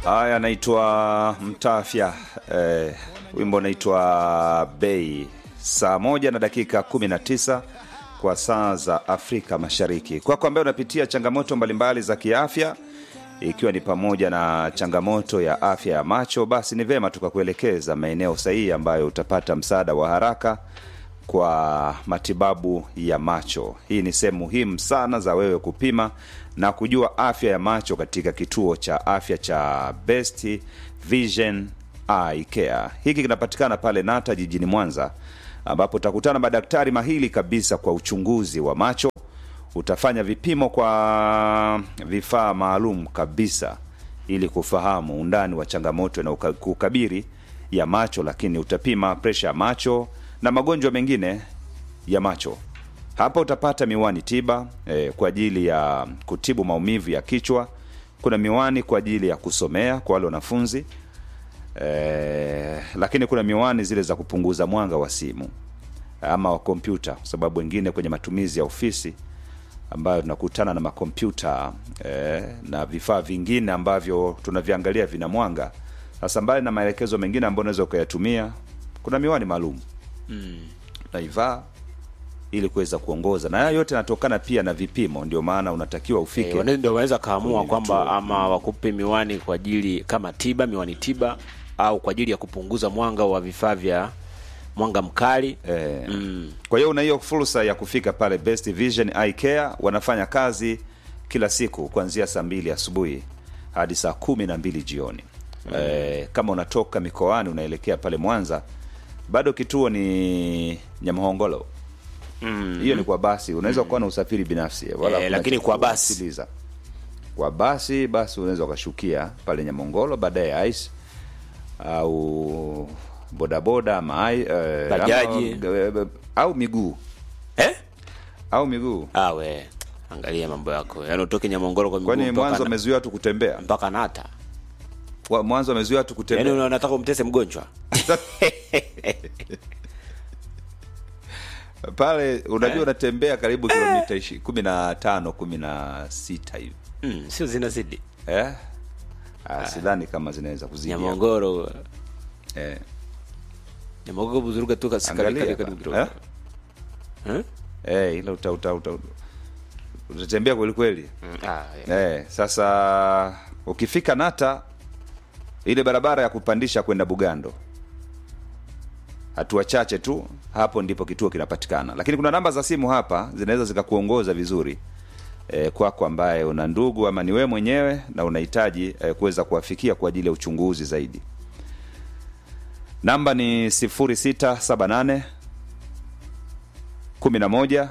Haya, naitwa Mtafya eh, wimbo naitwa Bei, saa moja na dakika 19 kwa saa za Afrika Mashariki. Kwako ambaye unapitia changamoto mbalimbali za kiafya, ikiwa ni pamoja na changamoto ya afya ya macho, basi ni vema tukakuelekeza maeneo sahihi ambayo utapata msaada wa haraka kwa matibabu ya macho. Hii ni sehemu muhimu sana za wewe kupima na kujua afya ya macho katika kituo cha afya cha Best Vision Eye Care. Hiki kinapatikana pale Nata jijini Mwanza, ambapo utakutana madaktari mahili kabisa kwa uchunguzi wa macho. Utafanya vipimo kwa vifaa maalum kabisa ili kufahamu undani wa changamoto inayokukabiri ya macho, lakini utapima presha ya macho na magonjwa mengine ya macho. Hapa utapata miwani tiba eh, kwa ajili ya kutibu maumivu ya kichwa. Kuna miwani kwa ajili ya kusomea kwa wale wanafunzi eh, lakini kuna miwani zile za kupunguza mwanga wa simu ama wa kompyuta, kwa sababu wengine kwenye matumizi ya ofisi ambayo tunakutana na makompyuta eh, na vifaa vingine ambavyo tunaviangalia vina mwanga. Sasa mbali na maelekezo mengine ambayo unaweza ukayatumia, kuna miwani maalum naivaa ili kuweza kuongoza, na haya yote yanatokana pia na vipimo. Ndio maana unatakiwa ufike Eh, wana- ndio wanaweza kaamua kwenye kwamba vituo. ama wakupe miwani kwa ajili kama tiba, miwani tiba au kwa ajili ya kupunguza mwanga wa vifaa vya mwanga mkali. Eh, Mm. Kwa hiyo una hiyo fursa ya kufika pale Best Vision Eye Care. Wanafanya kazi kila siku kuanzia saa mbili asubuhi hadi saa kumi na mbili jioni. Eh, kama unatoka mikoani unaelekea pale Mwanza, bado kituo ni Nyamhongolo. Hiyo ni kwa basi, unaweza kuwa na usafiri binafsi wala Eh, hakuna lakini cha kwa basi. kusikiliza. Kwa basi basi unaweza ukashukia pale Nyamhongolo, baadaye Ice au bodaboda ama ai- eh, Bajaji. ama, eh, au miguu Eh? au miguu. Ah, we angalia mambo yako, yaani utoke Nyamongoro kwa miguu Kwani mpaka mwanzo na- wamezuia watu kutembea? mpaka Nata, Wa- Mwanzo wamezuia watu yaani kutembea. una- unataka umtese mgonjwa Pale unajua unatembea karibu kilomita ishi- kumi na tano kumi na sita hivi mm, sio zinazidi eh? Ah, sidhani kama zinaweza kuzidi hapo. Nyamongoro eh. Nyamongoro buzuruga tu kasi- Angalia kali- kali- hapa. kali kidogo. Eh? Eh? Eh, ila uta, uta, uta, utatembea kweli kweli Mm, ah, yeah. eh. Sasa ukifika Nata, ile barabara ya kupandisha kwenda Bugando, hatua chache tu hapo ndipo kituo kinapatikana, lakini kuna namba za simu hapa zinaweza zikakuongoza vizuri eh, kwako ambaye una ndugu ama ni wewe mwenyewe na unahitaji eh, kuweza kuwafikia kwa ajili ya uchunguzi zaidi. Namba ni 0678 11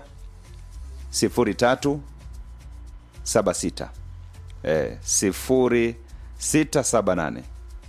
03 76 eh, 0678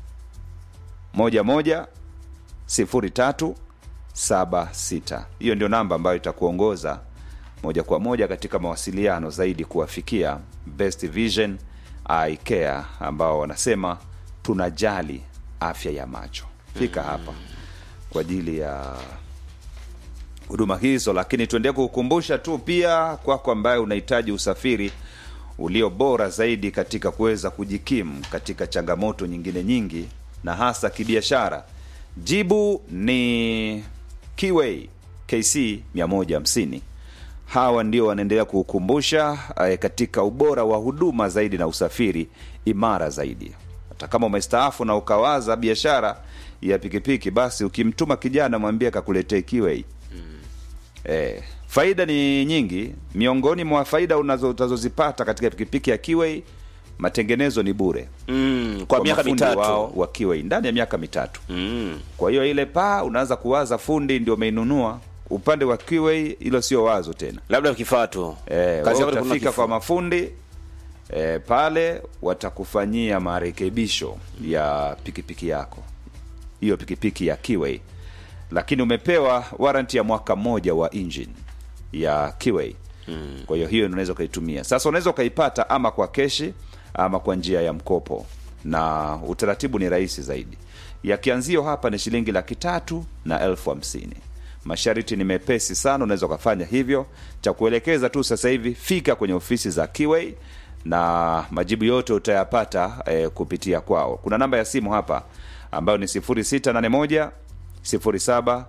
11 03 76. Hiyo ndio namba ambayo itakuongoza moja kwa moja katika mawasiliano zaidi kuwafikia Best Vision Eye Care ambao wanasema tunajali afya ya macho. Fika hapa kwa ajili ya huduma hizo, lakini tuendelee kukukumbusha tu pia kwako ambaye unahitaji usafiri ulio bora zaidi katika kuweza kujikimu katika changamoto nyingine nyingi na hasa kibiashara. Jibu ni Kiway KC 150. Hawa ndio wanaendelea kukukumbusha eh, katika ubora wa huduma zaidi na usafiri imara zaidi. Hata kama umestaafu na ukawaza biashara ya pikipiki, basi ukimtuma kijana mwambie akakuletee Kiway. Eh, faida ni nyingi. Miongoni mwa faida unazo- utazozipata katika pikipiki ya Kiway, matengenezo ni bure Mm, kwa miaka mafundi mitatu wao wa Kiway ndani ya miaka mitatu. mm. Kwa hiyo ile paa unaanza kuwaza fundi ndio umeinunua. Upande wa Kiway hilo sio wazo tena. labda kifaa tu Eh, Kazi wewe yako ni kununua utafika kifaa. kwa mafundi eh, pale watakufanyia marekebisho ya pikipiki yako, hiyo pikipiki ya Kiway, lakini umepewa warranty ya mwaka mmoja wa engine ya Kiway. Kwa hiyo hiyo unaweza ukaitumia. Sasa unaweza ukaipata ama kwa keshi ama kwa njia ya mkopo, na utaratibu ni rahisi zaidi. Ya kianzio hapa ni shilingi laki tatu na elfu hamsini. Masharti ni mepesi sana, unaweza ukafanya hivyo. Cha kuelekeza tu sasa hivi, fika kwenye ofisi za Kiway na majibu yote utayapata eh, kupitia kwao. Kuna namba ya simu hapa ambayo ni 0681 07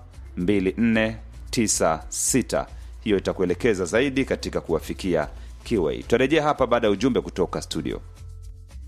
2496. Hiyo itakuelekeza zaidi katika kuwafikia Kiway. Tutarejea hapa baada ya ujumbe kutoka studio.